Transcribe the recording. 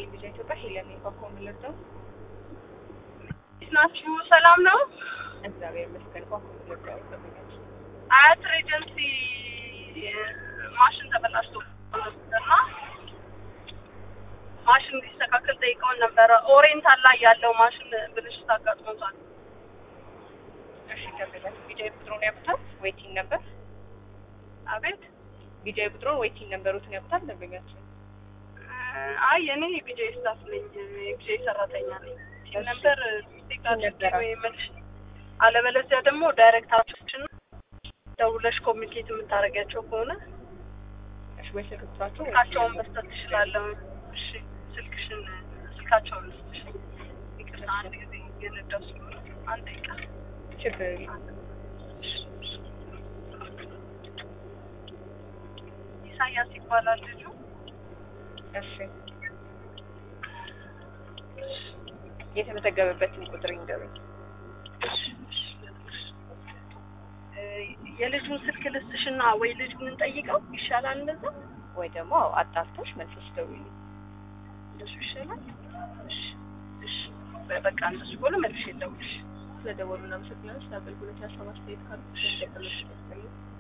ይስጥልኝ ልጅ ኢትዮጵያ ሄለን ባኮ ምልርደው ናችሁ? ሰላም ነው? እግዚአብሔር ይመስገን። ባኮ ምልርደው ይጠብቃል። አያት ሬጀንሲ ማሽን ተበላሽቶ ነበርና ማሽን እንዲስተካከል ጠይቀውን ነበረ። ኦሪየንታል ላይ ያለው ማሽን ብልሽት አጋጥሞታል። እሺ ተብለን ቢጃይ ቁጥሩን ያውቁታል? ዌይቲንግ ነበር አቤት ቢጃይ ቁጥሩን ዌይቲንግ ነበሩትን ያውቁታል? ደንበኛችን አይ እኔ የቢጄ ስታፍ ነኝ፣ የቢጄ ሰራተኛ ነኝ። ሲል ነበር ስቴክ አድርጌ ወይ መልሽ፣ አለበለዚያ ደግሞ ዳይሬክተሮችን ደውለሽ ኮሚኒኬት የምታደርጊያቸው ከሆነ እሺ ወይ ስልክ ቁጥራቸው ስልካቸውን መስጠት ትችላለሁ። እሺ ስልክሽን ስልካቸውን ልስጥሽ። ይቅርታ አንድ ጊዜ የነዳው ስለሆነ አንድ ደቂቃ ችግር የለም። ኢሳያስ ይባላል ልጁ። እሺ የተመዘገበበትን ቁጥር ይንገሩኝ። እ የልጁን ስልክ ልስጥሽና ወይ ልጁን እንጠይቀው ይሻላል። እንደዛ ወይ ደግሞ አጣርተሽ መልሰሽ ደውዪልኝ። እንደሱ ይሻላል። እሺ እሺ በቃ እንደሱ ከሆነ መልሼ ልደውልልሽ። ስለደወሉ እናመሰግናለን። ስለ አገልግሎት ያሰማ አስተያየት ካሉ